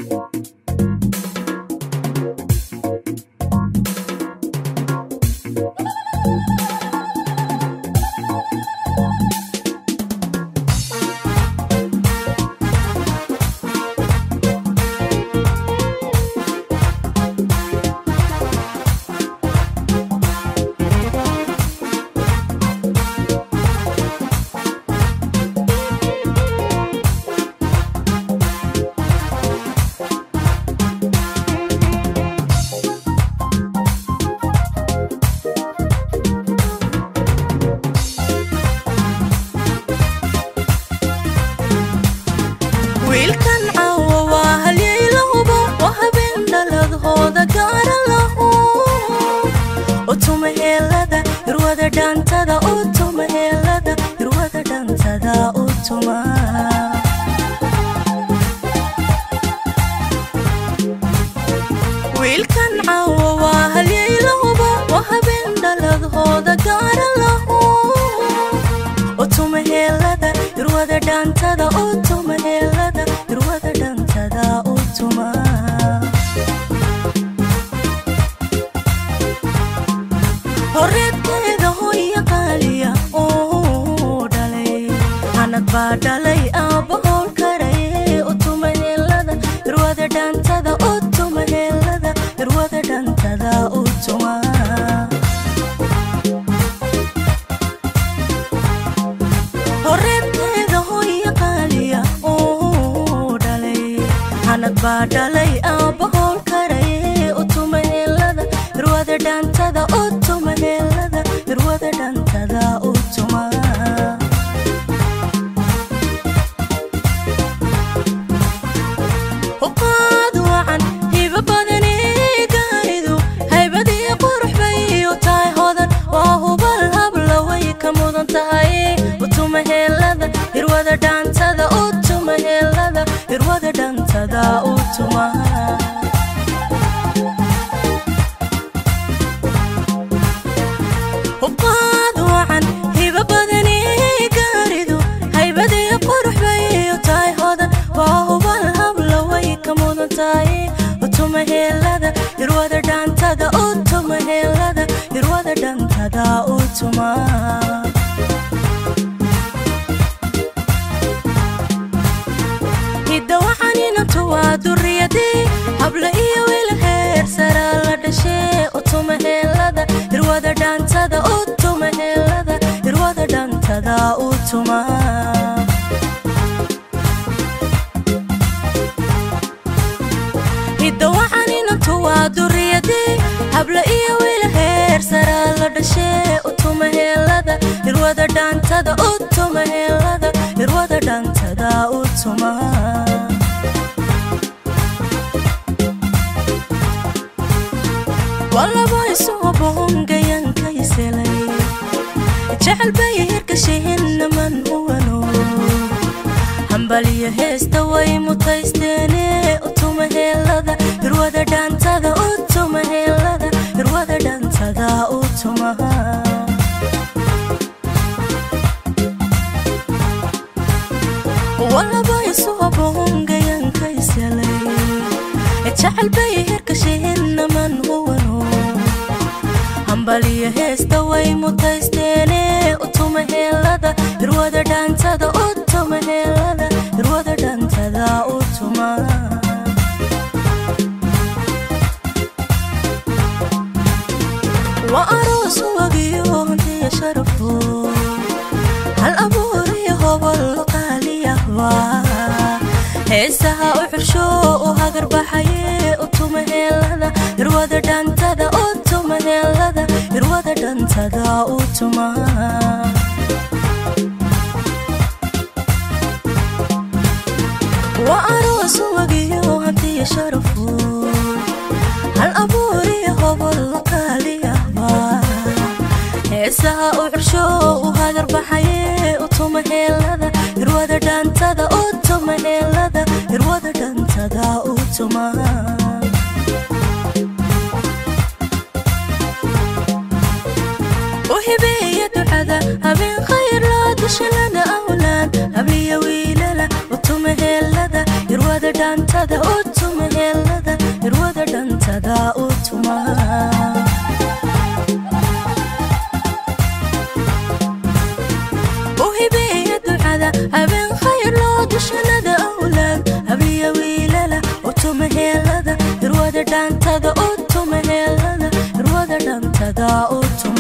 wiilkan caawa waa halyaylahuba waa habeen dhaladhooda gaara lahu utuma heelada irwada dhaantada utuma heelada irwada dhaantada utuma wiilkan caawa waa halyaylahuba waa habeen dhaladhooda gaara lahu utuma heelada irwada dhaantada utuma heelada irwada dhaantada utuma horeedkeeda hooya qaaliya oo dhalay anad baa dhalay aabba howl karay utuma heelada irwada dhaantada utuma heelada irwada dhaantada utuma horeedkeeda hooya qaaliya oo dhalay anad baa dhalay aabba howl karay utuma heelada irwada dhaantada utuma heelada irwada dhaantada utuma huqaad wacan hiba badanee gaaridu haybadii qurux bay u tahay hodan waa hubal habla way ka mudan tahay utuma heelada irwada dhaantada utuma heelada irwada dhaantada utuma huqaad wacan hiba badanee gaaridu haybadii qurux bay u tahay hodan waa hubal habla way ka mudan tahay utuma heelada irwada dhaantada utuma heelada irwada dhaantada utuma hidda waxaninantu waa duriyadii habla iyo wiil heer sara la dhashee utuma heelada irwada dhaantada utuma heelada irwada dhaantada utuma hidda waxaninantu waa duriyadii habla iyo wiil heer sara la dhashee utuma heelada irwada dhaantada utuma heelada irwada dhaantada utuma walaba isuba hongayankayselay jecel bay hirkashihinnaman huwano hambaliyo heesta way mutaysteene utuma heelada irwada dhaantada utuma heelada irwada dhaantada utuma walaba isuba hongayankayselay jecel bay hirkashihinnaman huwano hambaliyo heesta way mutaysteene utuma heelada irwada dhaantada utuma heelada irwada dhaantada utuma waa aroos wagiyo hantiya sharafo hal abuuriyo hobol qaaliyahba heesaha u xursho u hagar baxaye utuma heelada irwada dhaantada utuma heelada irwada dhaantada utuma waa aroos wagiyo hantiya sharafo hal abuuriyo hobol qaaliyahba heesaha u xursho u hagar baxaye utuma heelada irwada dhaantada utuma heelada irwada dhaantada utuma u hibeeya ducada habeen khayr loo dushalada awlaad habliya wiilala utuma heelada irwada dhaanta dhantada u tuma heelada irwada dhantada u tuma uhibeeya ducada habeen khayr loo dushanada awlaad habliya wiilala u tuma heelada irwada dhantada u tuma heelada irwada dhantada u tuma